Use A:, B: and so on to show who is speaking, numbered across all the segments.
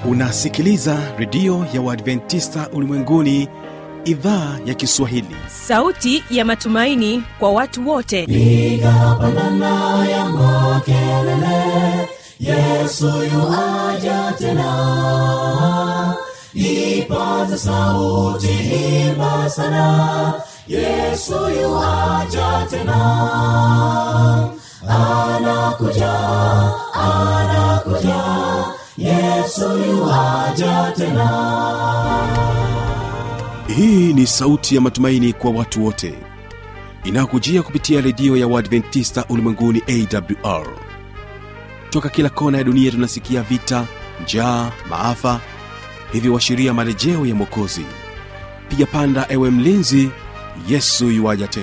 A: unasikiliza redio ya uadventista ulimwenguni idhaa ya kiswahili
B: sauti ya matumaini kwa watu wote
C: piga pandana ya makelele yesu yuaja tena ipaza sauti imba sana yesu yuaja tena anakuja anakuja yesu yuaja tena
A: hii ni sauti ya matumaini kwa watu wote inayokujia kupitia redio ya uadventista ulimwenguni awr toka kila kona ya dunia tunasikia vita njaa maafa hivyo washiria marejeo ya mwokozi piga panda ewe mlinzi yesu yuwaja tena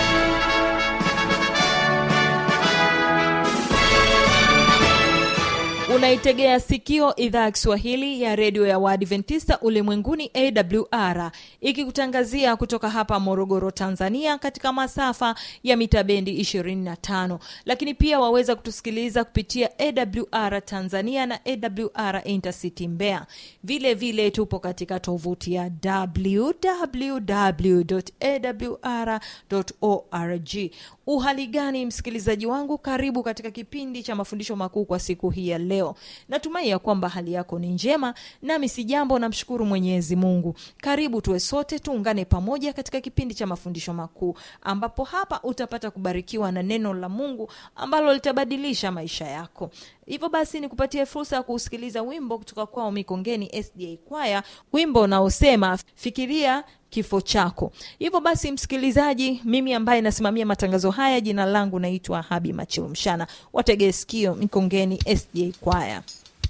B: unaitegea sikio idhaa ya kiswahili ya redio ya waadventista ulimwenguni awr ikikutangazia kutoka hapa morogoro tanzania katika masafa ya mita bendi 25 lakini pia waweza kutusikiliza kupitia awr tanzania na awr intercity mbea vile vile tupo katika tovuti ya www.awr.org uhali gani msikilizaji wangu karibu katika kipindi cha mafundisho makuu kwa siku hii ya leo natumai ya kwamba hali yako ni njema nami si jambo namshukuru mwenyezi mungu karibu tuwe sote tuungane pamoja katika kipindi cha mafundisho makuu ambapo hapa utapata kubarikiwa na neno la mungu ambalo litabadilisha maisha yako hivyo basi nikupatie fursa ya kuusikiliza wimbo kutoka kwao mikongeni sda kwaya wimbo unaosema fikiria kifo chako hivyo basi msikilizaji mimi ambaye nasimamia matangazo haya jina langu naitwa habi machilumshana wategee sikio mikongeni sda kwaya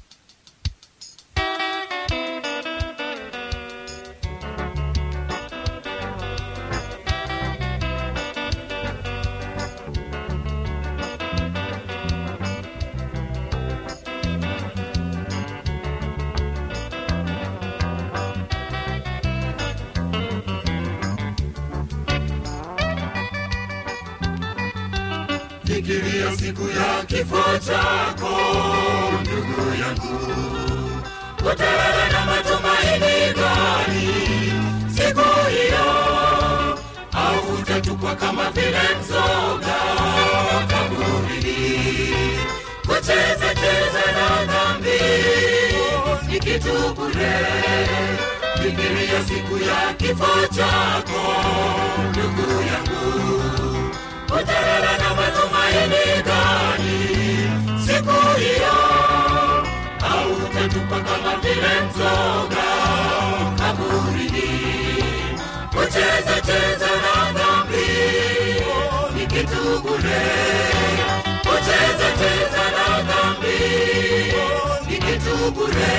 D: fikiria siku ya kifo chako ndugu yangu utawewe na matumaini gani siku hiyo au utatupwa kama vile mzoga kaburini kucheza cheza na dhambi ni kitu bure fikiria siku ya kifo chako ndugu yangu utawewe na matumaini gani siku hiyo au utatupa kama vile mzoga kaburini kucheza cheza na dhambi ni kitu bure kucheza cheza na dhambi ni kitu bure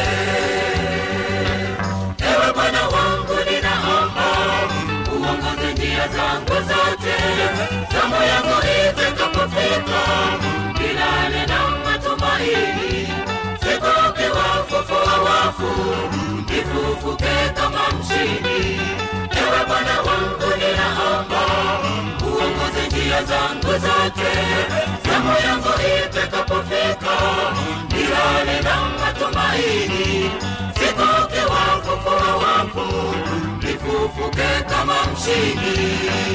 D: ewe bwana wangu ninaomba uongoze njia zangu zote zamu yangu itakapofika milale na matumaini sikoke wafufua wafu nifufuke kama mshindi ewe bwana wangu ninaomba uongoze njia zangu zote zamu yangu itakapofika milale na matumaini sikoke wafufua wafu nifufuke kama mshindi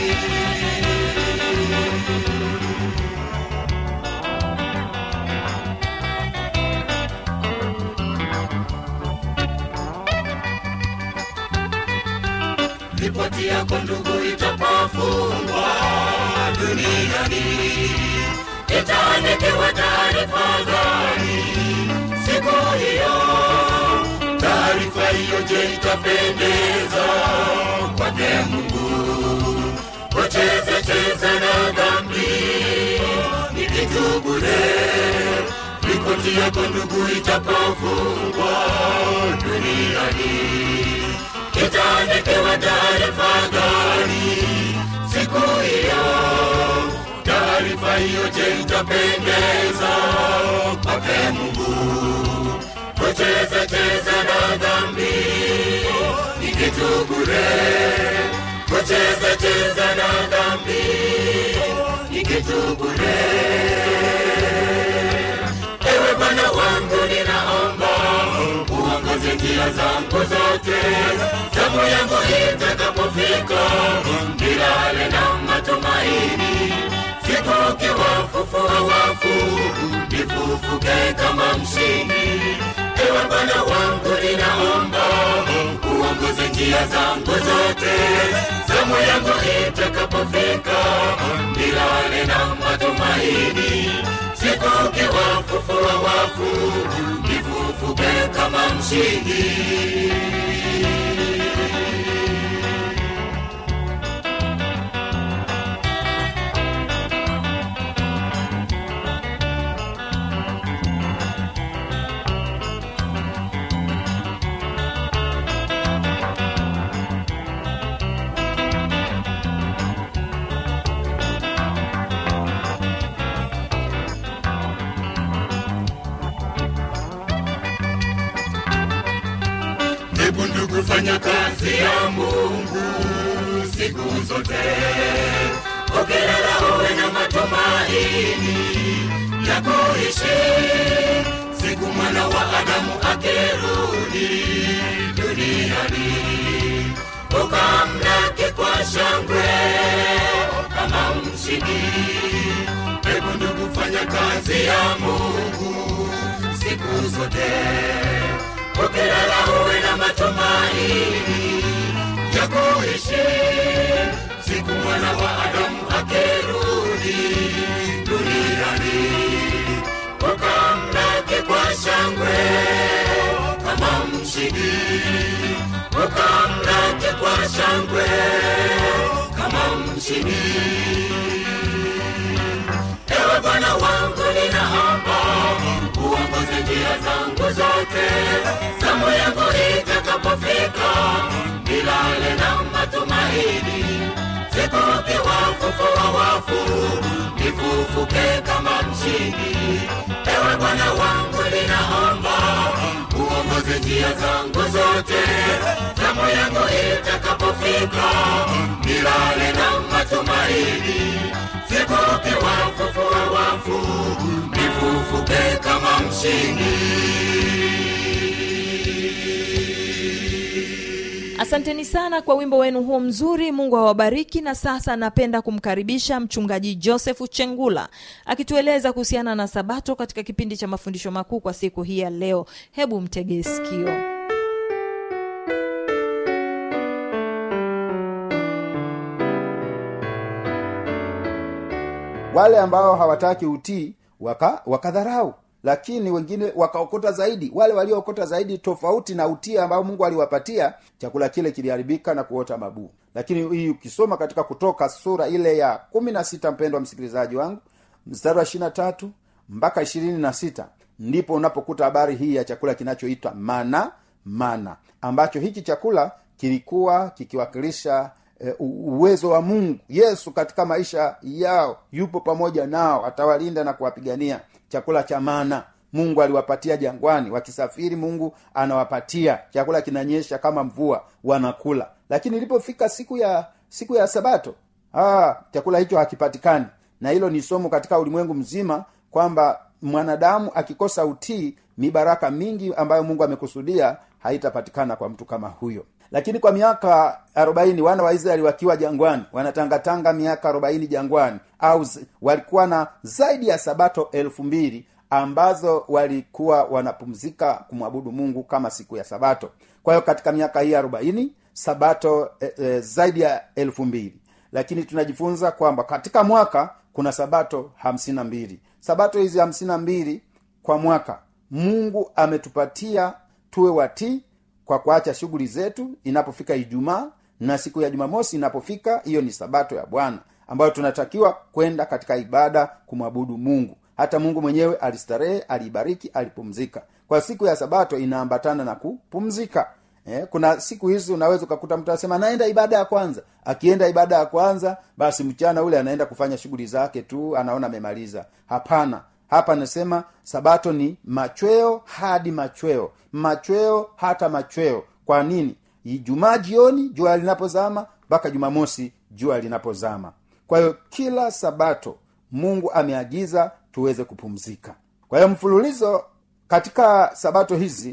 D: ripoti yako ndugu itapofungwa duniani itaandikiwa taarifa gani siku hiyo taarifa hiyo je itapendeza kwake mungu kucheza cheza na dhambi ni kitu bure ripoti yako ndugu itapofungwa duniani itaandikiwa taarifa gani siku hiyo taarifa hiyo je itapendeza kwake mungu kucheza cheza na dhambi ni kitu bure kucheza cheza na dhambi ni kitu bure ewe bwana wangu ninaomba njia zangu zote zamu yangu itakapofika nilale na matumaini siku ukiwafufua wafu nifufuke kama mshindi ewe bwana wangu ninaomba uongoze njia zangu zote zamu yangu itakapofika nilale na matumaini siku ukiwafufua wafu nifufuke kama mshindi hebu ndugu fanya kazi ya mungu siku zote ukilala uwe na matumaini ya kuishi siku mwana wa adamu akirudi duniani ukamlaki kwa shangwe kama mshindi hebu ndugu fanya kazi ya mungu siku zote ukilala uwe na matumaini ya kuishi siku mwana wa adamu akirudi duniani ukamlaki kwa shangwe kama mshindi ukamlaki kwa shangwe kama mshindi ewe bwana wangu ninaomba uongoze njia zangu zote zamu yangu itakapofika nilale na matumaini siku ukiwafufua wafu nifufuke kama mshindi ewe bwana wangu ninaomba uongoze njia zangu zote zamu yangu itakapofika nilale na matumaini siku ukiwafufua wafu nifufuke kama mshindi
B: asanteni sana kwa wimbo wenu huo mzuri mungu awabariki na sasa napenda kumkaribisha mchungaji josefu chengula akitueleza kuhusiana na sabato katika kipindi cha mafundisho makuu kwa siku hii ya leo hebu mtegee sikio
E: wale ambao hawataki utii waka wakadharau lakini wengine wakaokota zaidi wale waliookota zaidi tofauti na utii ambao mungu aliwapatia chakula kile kiliharibika na kuota mabuu lakini hii ukisoma katika kutoka sura ile ya kumi na sita mpendo wa msikilizaji wangu mstari wa ishirina tatu mpaka ishirini na sita ndipo unapokuta habari hii ya chakula kinachoitwa mana mana ambacho hiki chakula kilikuwa kikiwakilisha e, uwezo wa mungu yesu katika maisha yao yupo pamoja nao atawalinda na kuwapigania chakula cha mana mungu aliwapatia jangwani wakisafiri mungu anawapatia chakula kinanyesha kama mvua wanakula lakini ilipofika siku ya siku ya sabato ah, chakula hicho hakipatikani na hilo ni somo katika ulimwengu mzima kwamba mwanadamu akikosa utii mibaraka mingi ambayo mungu amekusudia haitapatikana kwa mtu kama huyo lakini kwa miaka arobaini wana wa israeli wakiwa jangwani wanatangatanga miaka arobaini jangwani au z- walikuwa na zaidi ya sabato elfu mbili ambazo walikuwa wanapumzika kumwabudu mungu kama siku ya sabato kwa hiyo katika miaka hii arobaini sabato e, e, zaidi ya elfu mbili lakini tunajifunza kwamba katika mwaka kuna sabato hamsini na mbili sabato hizi hamsini na mbili kwa mwaka mungu ametupatia tuwe watii kwa kuacha shughuli zetu inapofika ijumaa na siku ya jumamosi inapofika hiyo ni sabato ya bwana ambayo tunatakiwa kwenda katika ibada kumwabudu mungu hata mungu mwenyewe alistarehe aliibariki alipumzika kwa siku ya sabato inaambatana na kupumzika eh, kuna siku hizi unaweza ukakuta mtu anasema naenda ibada ya kwanza akienda ibada ya kwanza basi mchana ule anaenda kufanya shughuli zake tu anaona amemaliza hapana hapa anasema sabato ni machweo hadi machweo machweo hata machweo kwa nini ijumaa jioni jua linapozama mpaka jumamosi jua linapozama kwa hiyo kila sabato mungu ameagiza tuweze kupumzika kwa hiyo mfululizo katika sabato hizi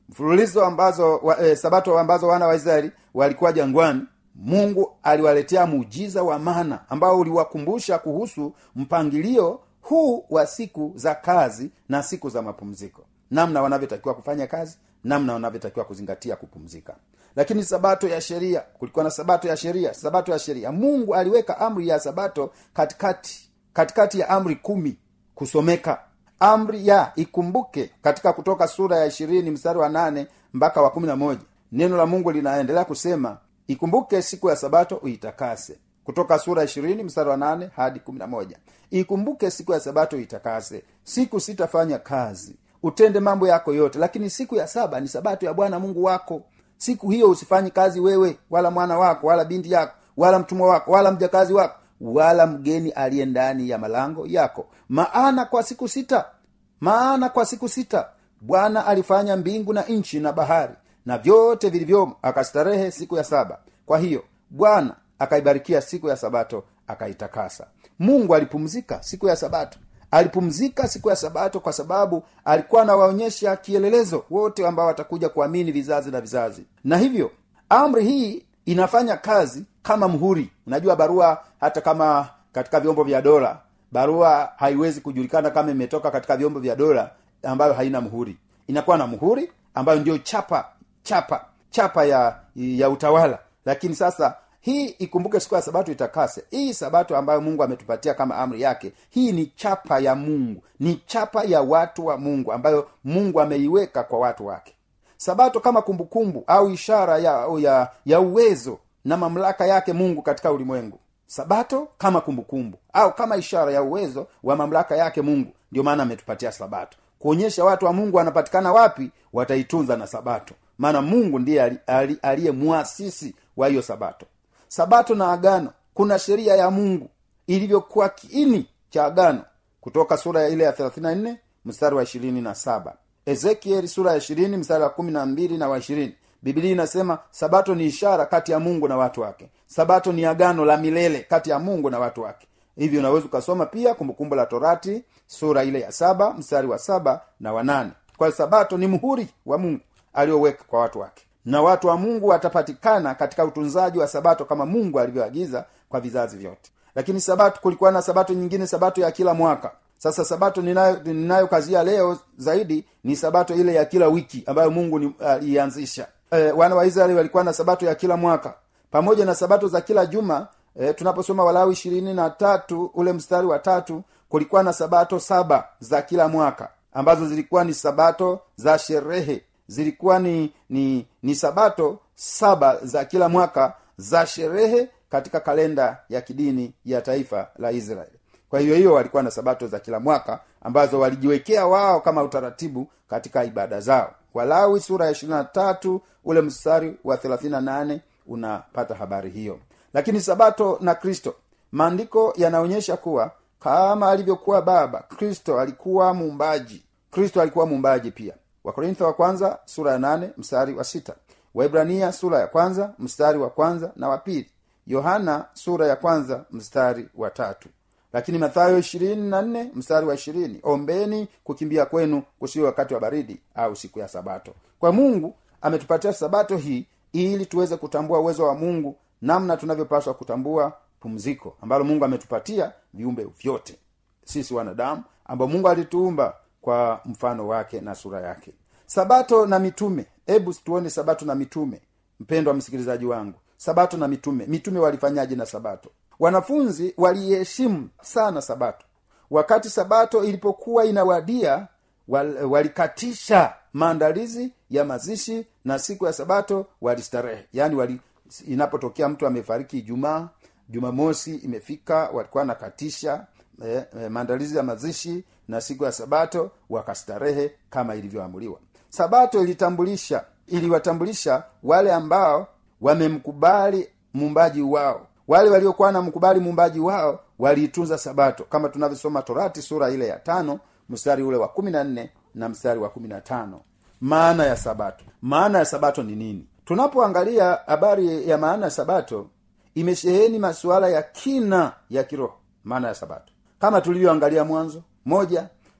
E: mfululizo ambazo wa, e, sabato ambazo wana wa israeli walikuwa jangwani mungu aliwaletea muujiza wa mana ambao uliwakumbusha kuhusu mpangilio huu wa siku za kazi na siku za mapumziko namna wanavyotakiwa kufanya kazi namna wanavyotakiwa kuzingatia kupumzika lakini sabato ya sheria kulikuwa na sabato ya sheria sabato ya sheria mungu aliweka amri ya sabato katikati katikati ya amri kumi kusomeka amri ya ikumbuke katika kutoka sura ya ishirini mstari wa nane mpaka wa kumi na moja neno la mungu linaendelea kusema ikumbuke siku ya sabato uitakase kutoka sura ishirini mstari wa nane hadi kumi na moja ikumbuke siku ya sabato uitakase siku sitafanya kazi utende mambo yako yote lakini siku ya saba ni sabato ya bwana mungu wako siku hiyo usifanyi kazi wewe wala mwana wako wala binti yako wala mtumwa wako wala mjakazi wako wala mgeni aliye ndani ya malango yako maana kwa siku sita maana kwa siku sita bwana alifanya mbingu na nchi na bahari na vyote vilivyomo akastarehe siku ya saba kwa hiyo bwana akaibarikia siku ya sabato akaitakasa mungu alipumzika siku ya sabato alipumzika siku ya sabato kwa sababu alikuwa anawaonyesha kielelezo wote ambao watakuja kuamini vizazi na vizazi na hivyo amri hii inafanya kazi kama mhuri unajua barua hata kama katika vyombo vya dola barua haiwezi kujulikana kama imetoka katika vyombo vya dola ambayo haina mhuri inakuwa na mhuri ambayo ndio chapa chapa chapa ya ya utawala lakini sasa hii ikumbuke siku ya sabato itakase hii sabato ambayo mungu ametupatia kama amri yake hii ni chapa ya mungu ni chapa ya watu wa mungu ambayo mungu ameiweka kwa watu wake sabato kama kumbukumbu au ishara ya, ya ya uwezo na mamlaka yake mungu katika ulimwengu sabato kama kumbukumbu au kama ishara ya uwezo wa mamlaka yake mungu ndio maana ametupatia sabato kuonyesha watu wa mungu wanapatikana wapi wataitunza na sabato maana mungu ndiye aliye mwasisi wa hiyo sabato sabato na agano kuna sheria ya mungu ilivyokuwa kiini cha agano kutoka sura ya ile ya 34 mstari wa 27 ezekieli sura ya 20 mstari wa 12 na wa 20 biblia inasema sabato ni ishara kati ya mungu na watu wake sabato ni agano la milele kati ya mungu na watu wake hivyo unaweza ukasoma pia kumbukumbu la torati sura ile ya saba mstari wa saba na wanane kwa sabato ni mhuri wa mungu aliyoweka kwa watu wake na watu wa mungu watapatikana katika utunzaji wa sabato kama mungu alivyoagiza kwa vizazi vyote lakini sabato kulikuwa na sabato nyingine sabato ya kila mwaka sasa sabato ninayokazia ninayo leo zaidi ni sabato ile ya kila wiki ambayo mungu alianzisha e, wana wa israeli walikuwa na sabato ya kila mwaka pamoja na sabato za kila juma e, tunaposoma walawi ishirini na tatu ule mstari wa tatu kulikuwa na sabato saba za kila mwaka ambazo zilikuwa ni sabato za sherehe zilikuwa ni ni ni sabato saba za kila mwaka za sherehe katika kalenda ya kidini ya taifa la israeli kwa hiyo hiyo walikuwa na sabato za kila mwaka ambazo walijiwekea wao kama utaratibu katika ibada zao walawi sura ya ishirina tatu ule mstari wa thelathina nane unapata habari hiyo lakini sabato na kristo maandiko yanaonyesha kuwa kama alivyokuwa baba kristo alikuwa muumbaji kristo alikuwa muumbaji pia wakorintho wa kwanza sura ya nane mstari wa sita waibrania sura ya kwanza mstari wa kwanza na wa pili yohana sura ya kwanza mstari wa tatu lakini mathayo ishirini na nne mstari wa ishirini ombeni kukimbia kwenu kusiwe wakati wa baridi au siku ya sabato kwa mungu ametupatia sabato hii ili tuweze kutambua uwezo wa mungu namna tunavyopaswa kutambua pumziko ambalo mungu ametupatia viumbe vyote sisi wanadamu ambao mungu alituumba kwa mfano wake na sura yake sabato na mitume hebu tuone sabato na mitume mpendwa msikilizaji wangu sabato na mitume mitume walifanyaje na sabato wanafunzi waliiheshimu sana sabato wakati sabato ilipokuwa inawadia wal, walikatisha maandalizi ya mazishi na siku ya sabato walistarehe yaani wali inapotokea mtu amefariki ijumaa jumamosi imefika walikuwa nakatisha eh, eh, maandalizi ya mazishi na siku ya sabato wakastarehe kama ilivyoamuliwa sabato ilitambulisha iliwatambulisha wale ambao wamemkubali muumbaji wao wale waliokuwa na mkubali muumbaji wao waliitunza sabato kama tunavyosoma torati sura ile ya tano mstari ule wa kumi na nne na mstari wa kumi na tano maana ya sabato maana ya sabato ni nini tunapoangalia habari ya maana ya sabato imesheheni masuala ya kina ya kiroho maana ya sabato kama tulivyoangalia mwanzo moja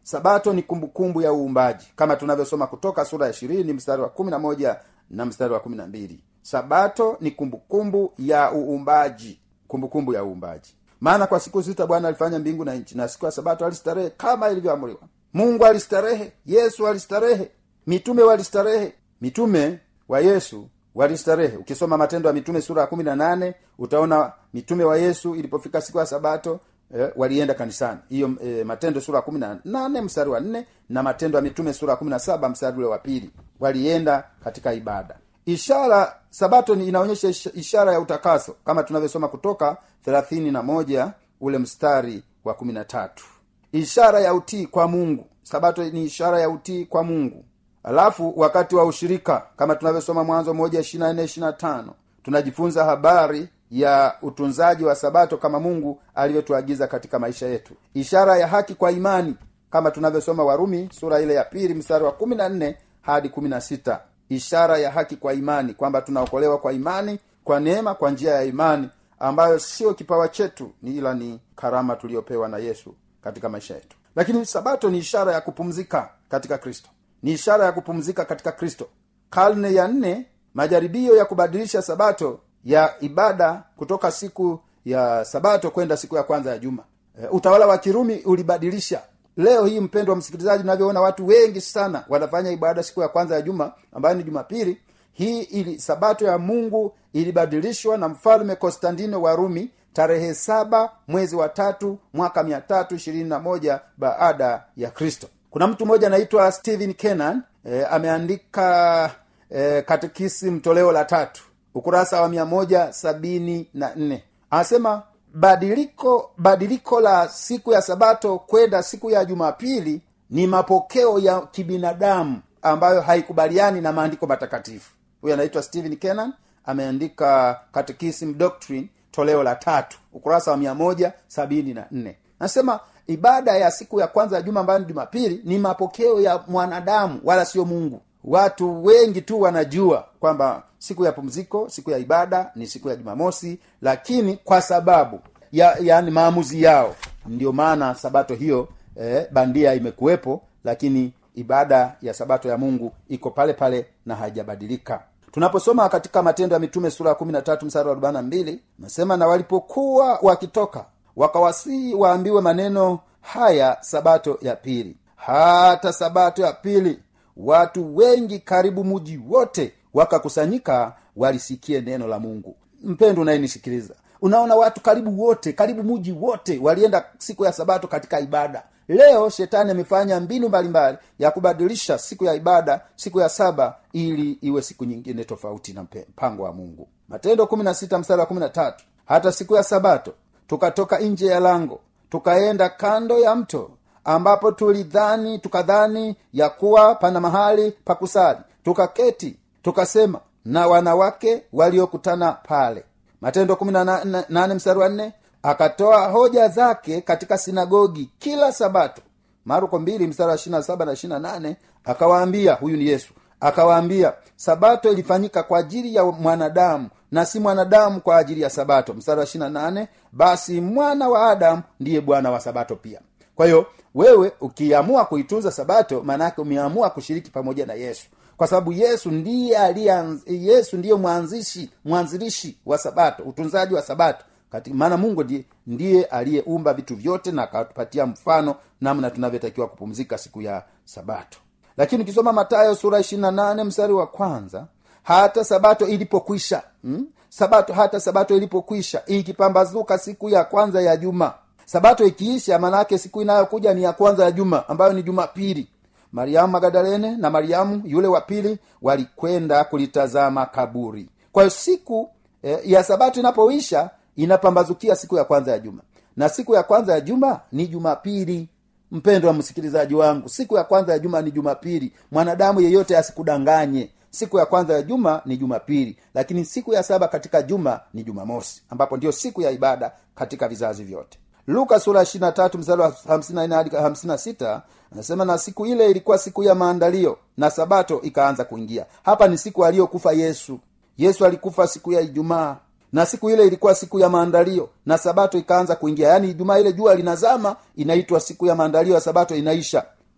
E: sabato ni kumbukumbu ya uumbaji kama tunavyosoma kutoka sura ya ishirini mstari wa kumi na moja na mstari wa kumi na mbili sabato ni kumbukumbu ya uumbaji kumbukumbu ya uumbaji maana kwa siku sita bwana alifanya mbingu na nchi na siku ya sabato alistarehe kama ilivyoamriwa mungu alistarehe yesu alistarehe mitume walistarehe mitume wa yesu walistarehe ukisoma matendo ya mitume sura ya kumi na nane utaona mitume wa yesu ilipofika siku ya sabato eh, walienda kanisani hiyo eh, matendo sura ya kumi na nane mstari wa nne na matendo ya mitume sura ya kumi na saba mstari ule wa pili walienda katika ibada ishara sabato ni inaonyesha ish- ishara ya utakaso kama tunavyosoma kutoka thelathini na moja ule mstari wa kumi na tatu ishara ya utii kwa mungu sabato ni ishara ya utii kwa mungu alafu wakati wa ushirika kama tunavyosoma mwanzo moja ishirina nne ishirina tano tunajifunza habari ya utunzaji wa sabato kama mungu alivyotuagiza katika maisha yetu ishara ya haki kwa imani kama tunavyosoma warumi sura ile ya pili mstari wa kumi na nne hadi kumi na sita ishara ya haki kwa imani kwamba tunaokolewa kwa imani kwa neema kwa njia ya imani ambayo sio kipawa chetu ni ila ni karama tuliyopewa na yesu katika maisha yetu lakini sabato ni ishara ya kupumzika katika kristo ni ishara ya kupumzika katika kristo karne ya nne majaribio ya kubadilisha sabato ya ibada kutoka siku ya sabato kwenda siku ya kwanza ya juma e, utawala wa kirumi ulibadilisha leo hii mpendo wa msikilizaji unavyoona watu wengi sana wanafanya ibada siku ya kwanza ya juma ambayo ni jumapili hii ili sabato ya mungu ilibadilishwa na mfalme konstantino wa rumi tarehe saba mwezi wa tatu mwaka mia tatu ishirini na moja baada ya kristo kuna mtu mmoja anaitwa stephen kenan e, ameandika e, katekisi toleo la tatu ukurasa wa mia moja sabini na nne anasema badiliko badiliko la siku ya sabato kwenda siku ya jumapili ni mapokeo ya kibinadamu ambayo haikubaliani na maandiko matakatifu huyo anaitwa stephen kenan ameandika catechism doctrine toleo la tatu ukurasa wa mia moja sabini na nne nasema ibada ya siku ya kwanza ya juma ambayo ni jumapili ni mapokeo ya mwanadamu wala sio mungu watu wengi tu wanajua kwamba siku ya pumziko siku ya ibada ni siku ya jumamosi lakini kwa sababu ya yani maamuzi yao ndio maana sabato hiyo eh, bandia imekuwepo lakini ibada ya sabato ya mungu iko pale pale na haijabadilika tunaposoma katika matendo ya mitume sura ya kumi na tatu msara wa arobaini na mbili nasema na walipokuwa wakitoka wakawasii waambiwe maneno haya sabato ya pili hata sabato ya pili watu wengi karibu muji wote wakakusanyika walisikie neno la mungu mpendo unayenisikiliza unaona watu karibu wote karibu muji wote walienda siku ya sabato katika ibada leo shetani amefanya mbinu mbalimbali ya kubadilisha siku ya ibada siku ya saba ili iwe siku nyingine tofauti na mpe- mpango wa mungu matendo kumi na sita mstari wa kumi na tatu hata siku ya sabato tukatoka nje ya lango tukaenda kando ya mto ambapo tulidhani tukadhani ya kuwa pana mahali pa kusali tukaketi tukasema na wanawake waliokutana pale matendo kumi na na- nane mstari wa nne akatoa hoja zake katika sinagogi kila sabato marko mbili mstari wa ishirina saba na ishirina nane akawaambia huyu ni yesu akawaambia sabato ilifanyika kwa ajili ya mwanadamu na si mwanadamu kwa ajili ya sabato mstari wa ishirina nane basi mwana wa adamu ndiye bwana wa sabato pia kwa hiyo wewe ukiamua kuitunza sabato maanaake umeamua kushiriki pamoja na yesu kwa sababu yesu ndiye alianz, yesu ndiye mwanzishi mwanzilishi wa sabato utunzaji wa sabato katika maana mungu ndiye, ndiye aliyeumba vitu vyote na akatupatia mfano namna tunavyotakiwa kupumzika siku ya sabato lakini ukisoma matayo sura ishirina nane mstari wa kwanza hata sabato ilipokwisha hmm? sabato hata sabato ilipokwisha ikipambazuka siku ya kwanza ya juma sabato ikiisha maanaake siku inayokuja ni ya kwanza ya juma ambayo ni jumapili mariamu magadalene na mariamu yule wa pili walikwenda kulitazama kaburi kwa hiyo siku eh, ya sabato inapoisha inapambazukia siku ya kwanza ya juma na siku ya kwanza ya juma ni jumapili mpendo wa msikilizaji wangu siku ya kwanza ya juma ni jumapili mwanadamu yeyote asikudanganye siku ya kwanza ya juma ni jumapili lakini siku ya saba katika juma ni jumamosi ambapo ndio siku ya ibada katika vizazi vyote luka sura ya tatu mstari wa 54 hadi 56 anasema na siku ile ilikuwa siku ya maandalio na sabato ikaanza kuingia hapa ni siku aliyokufa yesu yesu alikufa siku ya ijumaa na siku ile ilikuwa siku ya maandalio na sabato ikaanza kuingia yaani ijumaa ile jua linazama inaitwa siku ya maandalio ya sabato inaisha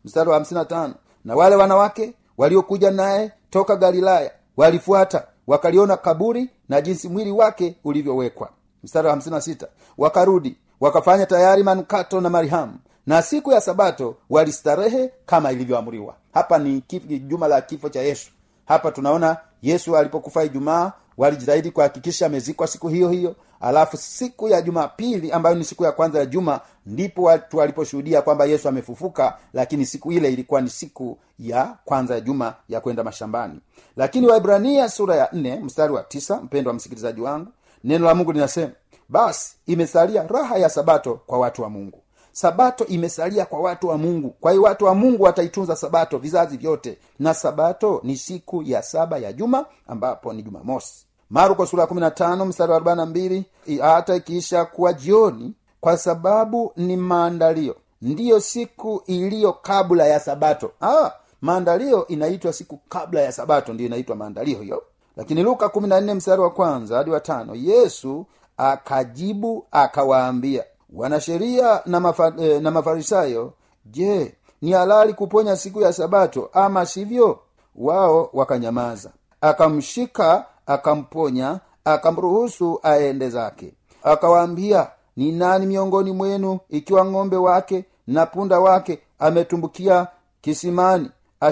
E: mstari wa 55 na wale wanawake waliokuja naye toka galilaya walifuata wakaliona kaburi na jinsi mwili wake ulivyowekwa mstari wa 56 wakarudi wakafanya tayari manukato na marihamu na siku ya sabato walistarehe kama ilivyoamriwa hapa ni kif- juma la kifo cha yesu hapa tunaona yesu alipokufa ijumaa walijitahidi kuhakikisha amezikwa siku hiyo hiyo alafu siku ya jumapili ambayo ni siku ya kwanza ya juma ndipo watu waliposhuhudia kwamba yesu amefufuka lakini siku ile ilikuwa ni siku ya kwanza ya juma ya kwenda mashambani lakini waibrania sura ya nne mstari wa tisa mpendo wa msikilizaji wangu neno la mungu linasema basi imesalia raha ya sabato kwa watu wa mungu sabato imesalia kwa watu wa mungu kwa hiyo watu wa mungu wataitunza sabato vizazi vyote na sabato ni siku ya saba ya juma ambapo ni jumamosi marko sura ya 15 mstari wa 42 i- hata ikiisha kuwa jioni kwa sababu ni maandalio ndiyo siku iliyo kabla ya sabato ah, maandalio inaitwa siku kabla ya sabato ndiyo inaitwa maandalio hiyo lakini luka 14 mstari wa kwanza hadi wa tano yesu akajibu akawaambia wanasheria na, mafa, eh, na mafarisayo je ni halali kuponya siku ya sabato ama sivyo wao wakanyamaza akamshika akamponya akamruhusu aende zake akawaambia ni nani miongoni mwenu ikiwa ng'ombe wake na punda wake ametumbukia kisimani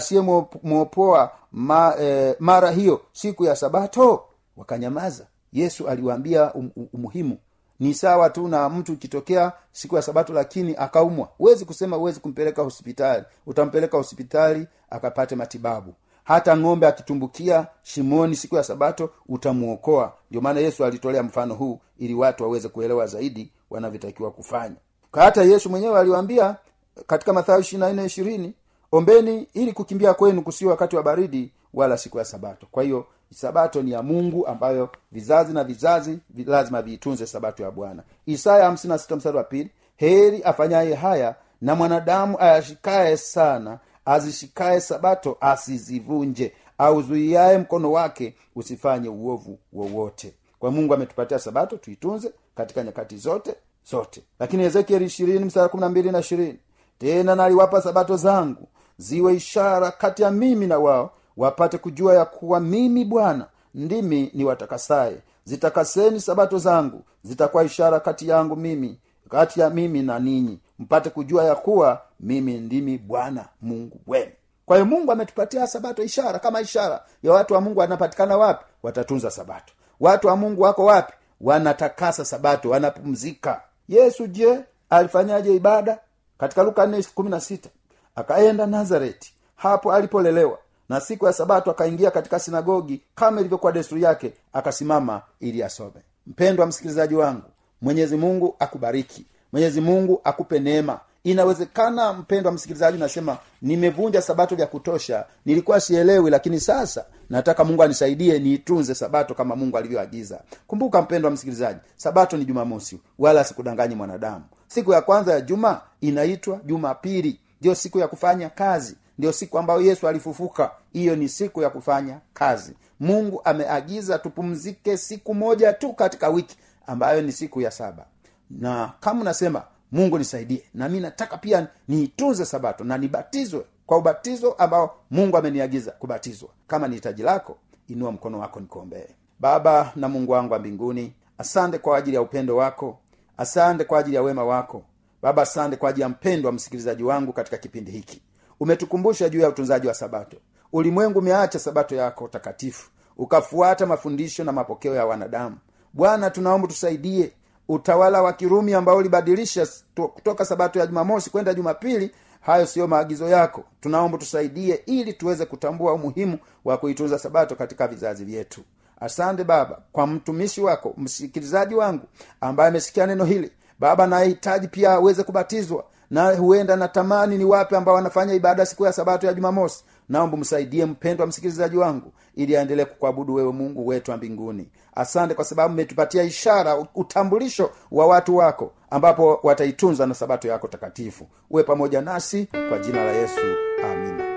E: asiyemwopoa ma, eh, mara hiyo siku ya sabato wakanyamaza yesu aliwaambia um, um, umuhimu ni sawa tu na mtu ikitokea siku ya sabato lakini akaumwa huwezi kusema huwezi kumpeleka hospitali utampeleka hospitali akapate matibabu hata ng'ombe akitumbukia shimoni siku ya sabato utamwokoa ndio maana yesu alitolea mfano huu ili watu waweze kuelewa zaidi wanavyotakiwa kufanya Kwa hata yesu mwenyewe aliwaambia katika mathayo ishiri nne ishirini ombeni ili kukimbia kwenu kusio wakati wa baridi wala siku ya sabato kwa hiyo sabato ni ya mungu ambayo vizazi na vizazi vi- lazima viitunze sabato ya bwana isaya 56 mstari wa pili heri afanyaye haya na mwanadamu ayashikaye sana azishikaye sabato asizivunje auzuiaye mkono wake usifanye uovu wowote kwa mungu ametupatia sabato tuitunze katika nyakati zote zote lakini ezekieli ishirini mstari kumi na mbili na ishirini tena naliwapa sabato zangu ziwe ishara kati ya mimi na wao wapate kujua ya kuwa mimi bwana ndimi ni watakasaye zitakaseni sabato zangu zitakuwa ishara kati yangu mimi kati ya mimi na ninyi mpate kujua ya kuwa mimi ndimi bwana mungu wenu kwa hiyo mungu ametupatia sabato ishara kama ishara ya watu wa mungu wanapatikana wapi watatunza sabato watu wa mungu wako wapi wanatakasa sabato wanapumzika yesu je alifanyaje ibada katika luka 4:16 akaenda nazareti hapo alipolelewa na siku ya sabato akaingia katika sinagogi kama ilivyokuwa desturi yake akasimama ili asome mpendwa msikilizaji wangu mwenyezi mungu akubariki mwenyezi mungu akupe neema inawezekana mpendwa msikilizaji nasema nimevunja sabato vya kutosha nilikuwa sielewi lakini sasa nataka mungu anisaidie niitunze sabato kama mungu alivyoagiza kumbuka mpendwa msikilizaji sabato ni jumamosi wala sikudanganyi mwanadamu siku ya kwanza ya juma inaitwa jumapili ndiyo siku ya kufanya kazi ndio siku ambayo yesu alifufuka hiyo ni siku ya kufanya kazi mungu ameagiza tupumzike siku moja tu katika wiki ambayo ni siku ya saba na kama unasema mungu nisaidie na mi nataka pia niitunze sabato na nibatizwe kwa ubatizo ambao mungu ameniagiza kubatizwa kama ni hitaji lako inua mkono wako nikuombee baba na mungu wangu wa mbinguni asante kwa ajili ya upendo wako asante kwa ajili ya wema wako baba asante kwa ajili ya mpendo wa msikilizaji wangu katika kipindi hiki umetukumbusha juu ya utunzaji wa sabato ulimwengu umeacha sabato yako takatifu ukafuata mafundisho na mapokeo ya wanadamu bwana tunaomba tusaidie utawala wa kirumi ambao ulibadilisha sto- kutoka sabato ya jumamosi kwenda jumapili hayo siyo maagizo yako tunaomba tusaidie ili tuweze kutambua umuhimu wa kuitunza sabato katika vizazi vyetu asante baba kwa mtumishi wako msikilizaji wangu ambaye amesikia neno hili baba nahitaji pia aweze kubatizwa na huenda natamani ni wapi ambao wanafanya ibada siku ya sabato ya jumamosi naomba msaidie mpendwa msikilizaji wangu ili aendelee kukuabudu wewe mungu wetu wa mbinguni asante kwa sababu umetupatia ishara utambulisho wa watu wako ambapo wataitunza na sabato yako takatifu uwe pamoja nasi kwa jina la yesu amina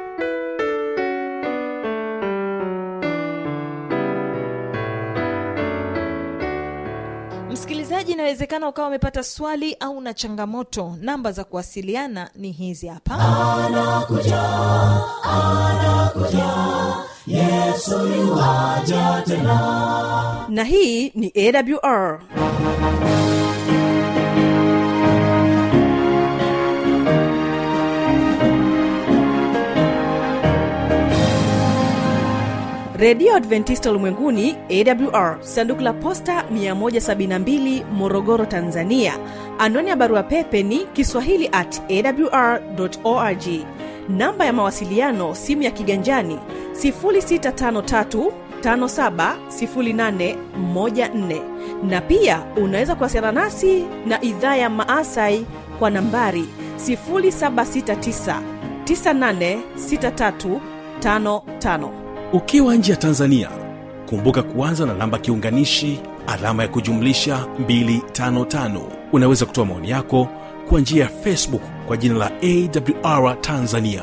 B: msikilizaji inawezekana ukawa umepata swali au na changamoto namba za kuwasiliana ni hizi hapa
C: anakuja anakuja yesu yuaja tena
F: na hii ni awr redio adventista ulimwenguni awr sanduku la posta 172 morogoro tanzania anwani ya barua pepe ni kiswahili at awr org namba ya mawasiliano simu ya kiganjani 653 570814 na pia unaweza kuwasiliana nasi na idhaa ya maasai kwa nambari 769 986355
A: ukiwa nje ya tanzania kumbuka kuanza na namba kiunganishi alama ya kujumlisha 255 unaweza kutoa maoni yako kwa njia ya facebook kwa jina la awr tanzania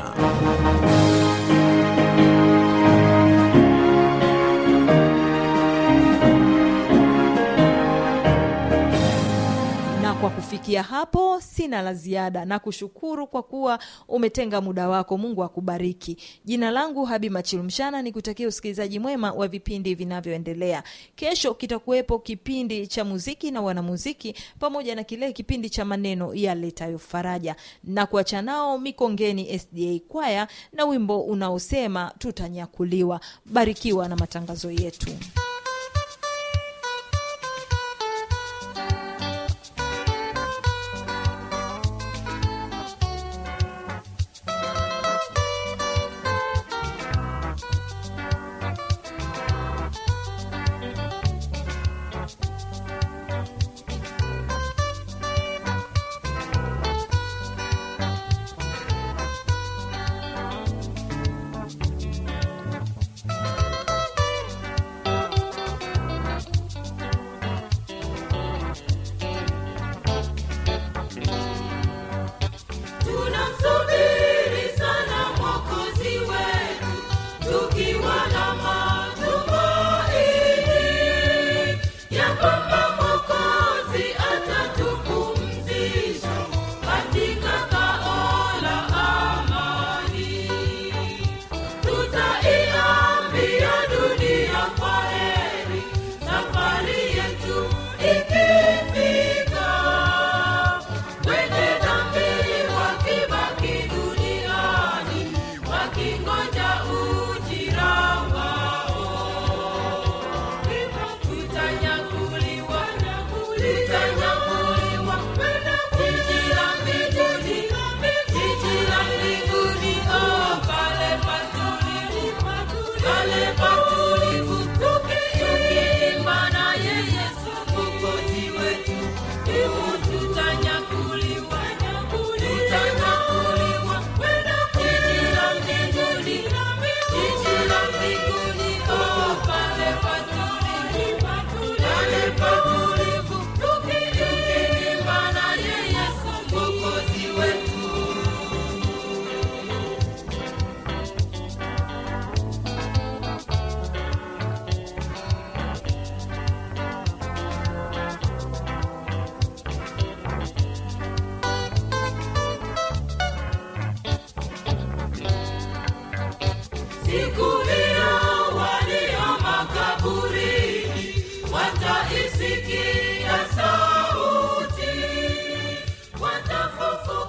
B: na kwa kufikia hapo sina la ziada na kushukuru kwa kuwa umetenga muda wako mungu akubariki jina langu habi machilumshana ni kutakia usikilizaji mwema wa vipindi vinavyoendelea kesho kitakuwepo kipindi cha muziki na wanamuziki pamoja na kile kipindi cha maneno yaletayo faraja na kuacha nao mikongeni sda kwaya na wimbo unaosema tutanyakuliwa barikiwa na matangazo yetu
D: tunamsubiri sana mwokozi wetu tukiwa na matumaini ya kwamba mwokozi atatupumzisha katika kao la amani tutaiambia dunia kwa heri safari yetu ikifika wenye dhambi wakibaki duniani wakingoja ujira wao tutanyakuliwa tutanyakuliwa jiji la mbinguni jiji la mbinguni oh, pale patulivu pale patulivu tukiimba naye yesu mwokozi wetu hivyo tutanyakuliwa tutanyakuliwa jiji la mbinguni jiji la mbinguni oh, pale patulivu pale patulivu tukiimba naye yesu mwokozi wetu siku